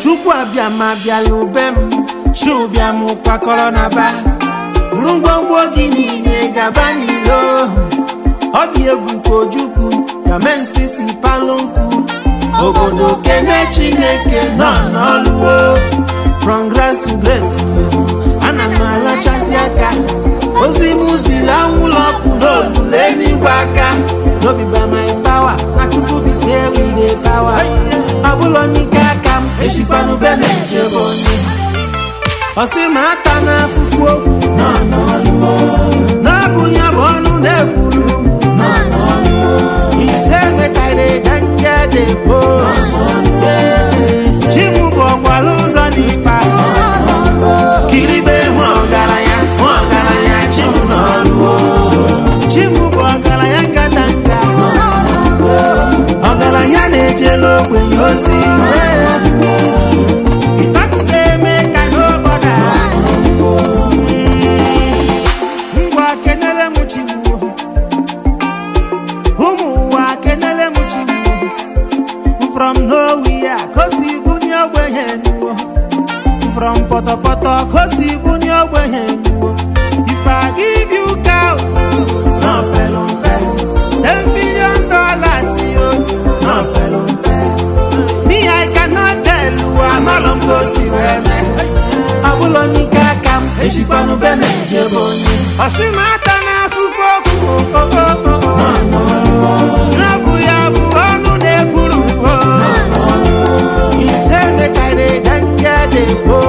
chukwu abịa ma bịala ube m chụbịa m kwakọrọ na ba buru ngwongwo gị niile gaba n'ilo ọ dị egwu ka ojukwu ka mensi si palụ nkwu obodo kene chineke nọ n'ọlụwo from grace to grace ana m alachasị aka ozi m ziri anwụlọ ọkụ n'olulu eluigwe aka n'obi by my power na chukwu bisi everyday power ọ bụla n'ike aka m eshikwanube m ejebe onye ọsị ma ata n'afụfụ okwu nọ n'ọlụwo n'ọbụ ya bụ ọnụ na-ekwuru nọ n'ọlụwo ise mekarị danje dị po chi m bụ ọkwara ụzọ n'ikpa kiribe hụ ọgaranya hụ ọgaranya chi m n'ọlụwo chi m bụ ọgaranya nkata nka ọgaranya na-ejela ogbenye ozi ịtakụsa eme ka n'obodo ngwa kenele m chigbuo ụmụ ụwa kenele m chigbuo from nowhere kosi bunye ogbenye nuwo from pọtọpọtọ kosi bunye ogbenye nuwo if i give you cow no pelu mpe ten billion dollars yo no pelu mpe me i cannot tell you amalọ m gosi wee mee ọbụlọ n'ike aka m eshikwanụ be m ejebe onye ọsịmata na-afụfụ okwu okoko n'ọbụ ya bụ ọnụ na-ekwuru ise mekarị danje dị po